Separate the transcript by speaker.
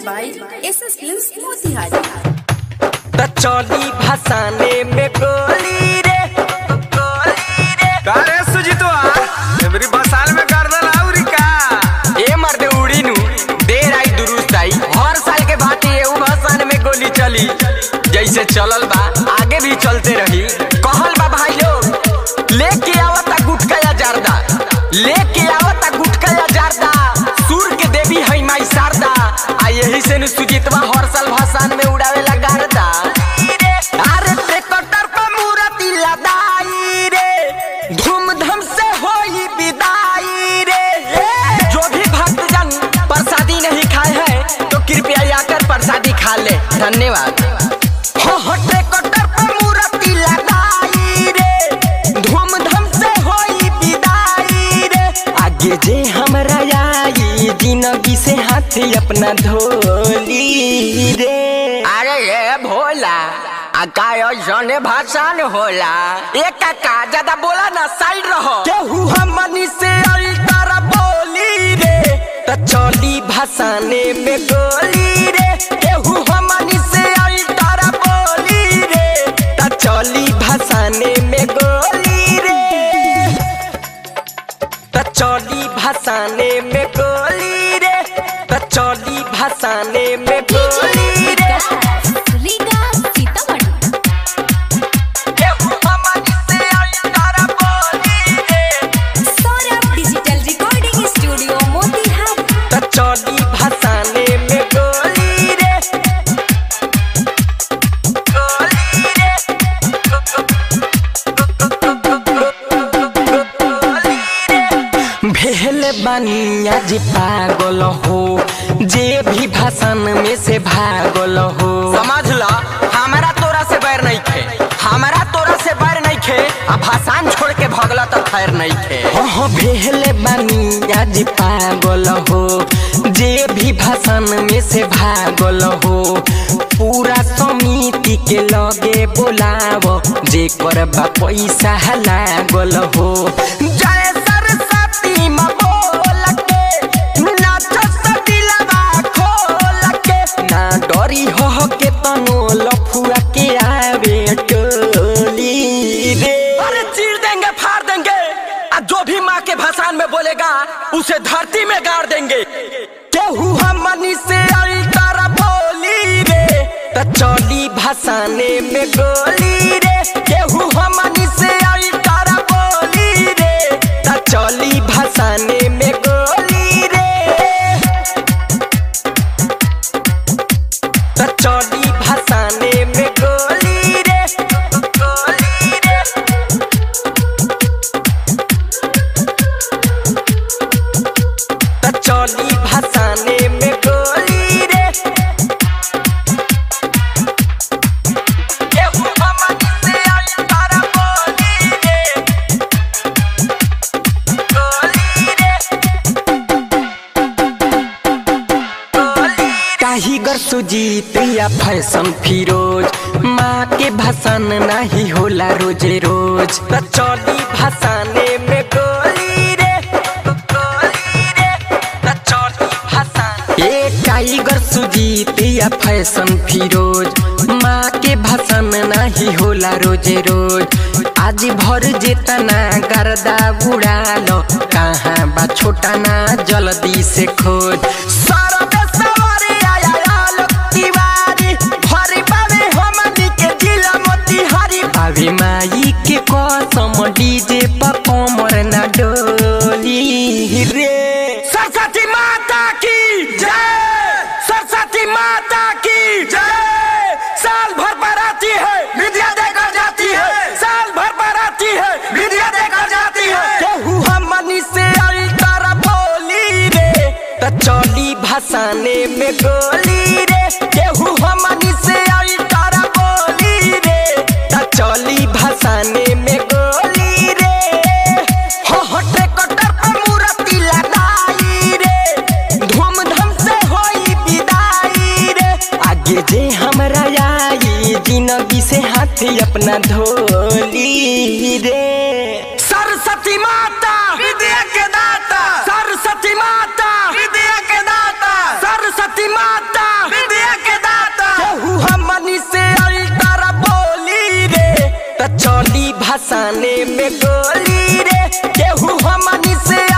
Speaker 1: by SS Films Motihari.
Speaker 2: त चली भसाने में गोली रे गोली रे
Speaker 3: अरे सुजीतवा एवरी बसाल में कर दल आउरी का
Speaker 2: ए मर्दे उड़ी नु देर आई दुरुस्त आई हर साल के भांति एहू भसान में गोली चली जैसे चलल बा आगे भी चलते रही कहल बा भाई लोग लेके आवता गुटका या जारदा लेके आवता गुटका या जारदा सूर के देवी है माई शारदा आ यही से नु सुजीतवा हर साल भसान में उड़ावे ला गारदा अरे ट्रैक्टर पर मूर्ति लदाई रे धूमधाम से होई विदाई रे जो भी भक्तजन प्रसादी नहीं खाए हैं तो कृपया आकर प्रसादी खा ले धन्यवाद हो हो ट्रैक्टर पर मूर्ति लगाई रे धूमधाम से होई विदाई रे आगे जे हमरा आई जिंदगी से हाथ अपना धोली रे अरे ये भोला आकायो जने भाषण होला एक काका ज्यादा बोला ना साइड रहो केहू हमनी से अल्टर बोली रे त चली भाषाने में गोली रे केहू हमनी से अल्टर बोली रे त चली भाषाने में गोली रे त चली भाषाने में गोली रे त चली भाषाने में गोली रे
Speaker 1: Liga Sitaman.
Speaker 2: केहू हमनी से अल्टर बोली रे
Speaker 1: Saurabh Digital Recording Studio Motihari.
Speaker 2: त चली भसाने में गोली रे गोली रे भेल बनिया जी पागल हो जे भी भाषण में से भागल हो समझ ला हमारा तोरा से बैर नहीं खे हमारा तोरा से बैर नहीं खे आ भाषण छोड़ के भगला तो खैर नहीं खे हो भेल बनिया जी पागल हो जे भी भाषण में से भागल हो पूरा समिति के लगे बोलाव जे करबा पैसा लागल हो जय सरस्वती माँ बोल के नाच सदिलवा खोल के ना डरी हो के तनो लफुआ के आवे टोली रे अरे चीर देंगे फाड़ देंगे आ जो भी माँ के भाषण में बोलेगा उसे धरती में गाड़ देंगे केहू हमनी से अल्टर बोली रे त चली भाषाने में गोली रे केहू हमनी से अल्टर बोली रे त चली भाषाने में गोली रे त चली भाषाने में गोली रे गोली रे त चली भाषाने में गोली रे केहू हमनी से अल्टर बोली रे गोली रे टाइगर सुजीत या फैशन फिरोज माँ के भाषण नहीं होला रोजे रोज त चली भाषाने में गोली रे गोली रे त चली भाषान ए टाइगर सुजीत या फैशन फिरोज माँ के भाषण नहीं होला रोजे रोज आज भर जेतना गर्दा उड़ालो कहाँ बा छोटा ना जल्दी से खोज सरबे सवारी आया आलोक तिवारी भरी बाबे हमनी के जिला मोतिहारी भाभी माई के कसम डीजे पर कमर ना डोली रे सरस्वती माता की जय सरस्वती माता की जय साल भर पर आती है विद्या देकर जाती है साल भर पर आती है विद्या देकर जाती है केहू हमनी से अल्टर बोली रे त चली भाषाने में गोली रे केहू हमनी से अल्टर बोली रे त चली भाषाने में गोली रे हो हो ट्रैक्टर पर मूर्ति लगाई रे धूमधाम से होई विदाई रे आगे जे हमरा आई जिंदगी से हाथ अपना धोली रे सरस्वती माता
Speaker 3: विद्या के दाता
Speaker 2: सरस्वती माता
Speaker 3: विद्या के दाता
Speaker 2: सरस्वती माता त चली भसाने में गोली रे केहू हमनी से